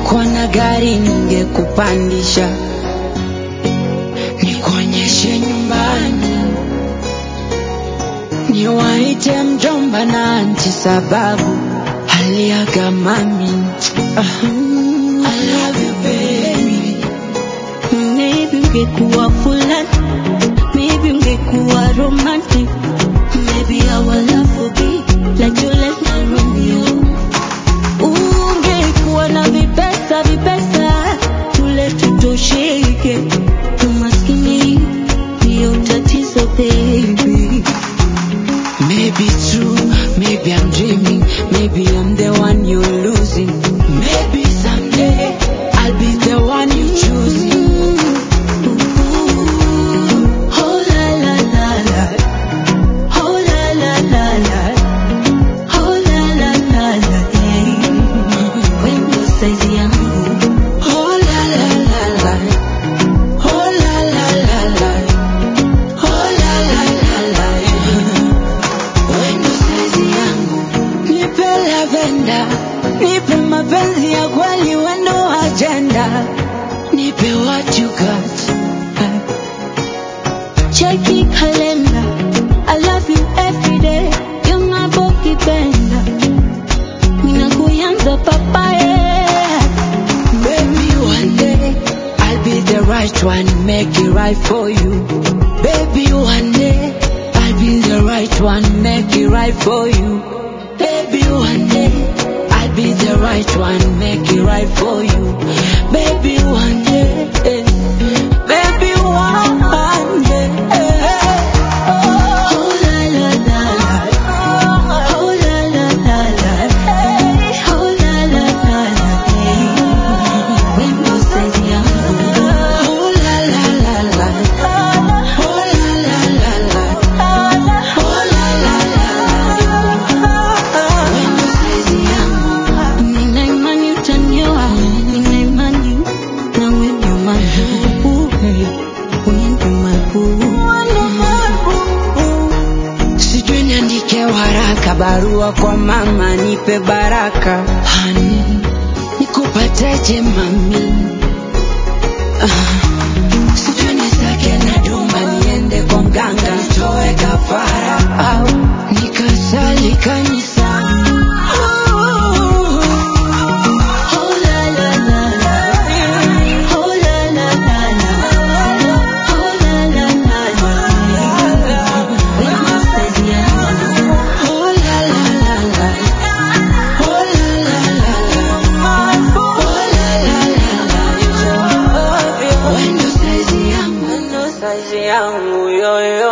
ningekuwa na gari ningekupandisha, nikuonyeshe nyumbani, niwaite mjomba na anti sababu aliaga mami. Ah, I love you baby. Maybe ungekuwa fulani, maybe ungekuwa romantic, maybe our love would be like Juliet na Romeo. Ungekuwa na vipesa vipesa, tule tutosheke, umaskini ndio tatizo baby. Maybe true, maybe I'm dreaming, maybe I'm the one you're losing. Maybe someday I'll be the one you choosing. Oh la la la la, oh la la la la, oh la la la la, yeah. Wendo saizi yangu Oh la la la la, oh la la la la, oh la la la la. Wendo saizi yangu, nipe lavenda, nipe mapenzi ya kweli, wendo agenda, nipe what you got. Cheki kalenda, I love you every day. Yung hapo kipenda, mina kuyanza papaye. Baby, one day I'll be the right one, make it right for you. Baby, one day I'll be the right one, make it right for you. Baby, one day I'll be the right one, make it right for you. Baby, one day, eh, baby, one day. Oh la la la la, oh la la la la, oh la la la la, yeah. Wendo saizi yangu. Oh la la la la, oh la la la la, oh la la la la. Wendo saizi yangu. Nina imani utanioa, nina imani nawe ndio mabubu, wewe ndio mabubu. Sijui niandike waraka barua kwa mama nipe baraka hani nikupateje mami ah, sijui nisake na duma niende kwa mganga nitoe kafara au nikasali kanisani Oh la la la la, oh la la la la, oh la la la la. Wendo saizi yangu. Oh la la la la, oh la la la la, oh la la la la, wendo saizi yangu, wendo saizi yangu yo yo.